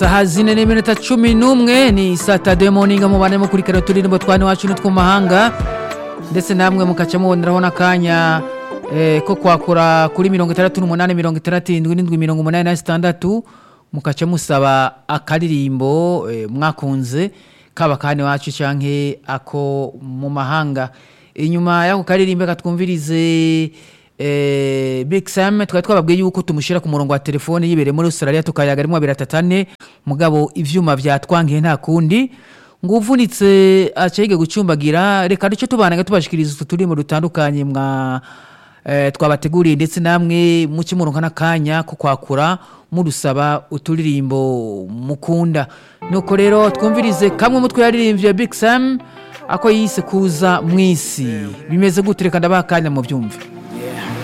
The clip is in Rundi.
saha zine n'iminota cumi n'umwe ni satade moninga mubane mukurikira uturirimbo twane wacu n'utwo mu mahanga ndetse namwe mukaca muboneraho n'akanya eh, ko kwakura kuri mirongo itandatu n'umunani mirongo itandatu indwi n'indwi mirongo umunani na zitandatu mukaca musaba akaririmbo eh, mwakunze kaba kane wacu canke ako mu mahanga inyuma y'ako karirimbo katwumvirize eh, Big Sam twari twababwiye yuko tumushira ku murongo wa telefone yibereye muri Australia tukayaga rimwe abiri atatane mugabo ivyuma vyatwangiye nta kundi ngo uvunitse acege gucumbagira reka duce tubananga tubashikiriza utu turimo dutandukanye mwa eh, twabateguriye ndetse namwe muce muronka n'akanya ko kwakura murusaba uturirimbo mukunda nuko rero twumvirize kamwe mutwe yaririmbye Big Sam ako yise kuza mwisi bimeze gute reka ndabaha akanya mu byumve